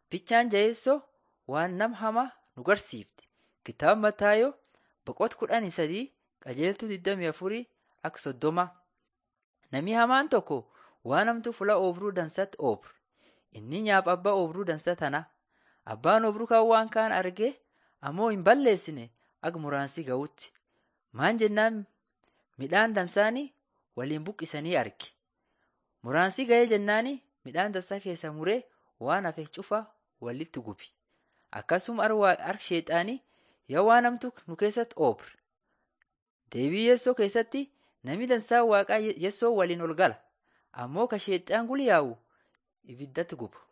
Fichaan jaheessoo waan nama hamaa nu garsiifte. Kitaaba Mataayoo boqota kudhanii sadii qajeeltuu 24 akka soddoma. Namni hamaan tokko waan hamtuu fuula oobruu dansatti oobra. Inni nyaapha abbaa oobruu dansa tana. Abbaan oobruu kan waan kaan argee ammoo hin balleessine akka muraansii ga'utti. Maan jennaan midhaan dansaanii waliin buqqisanii arge. Muraansii ga'ee jennaani midhaan dansaa keessa muree waan hafe cufa walitti gubi. Akkasuma harka sheexaanii yaa waan hamtuu nu keessatti oobre. Deebii Yeessoo keessatti namni dansaa waaqaa Yeessoo waliin ol gala. Ammoo ka sheexaan guli yaa'u ibiddatti guba.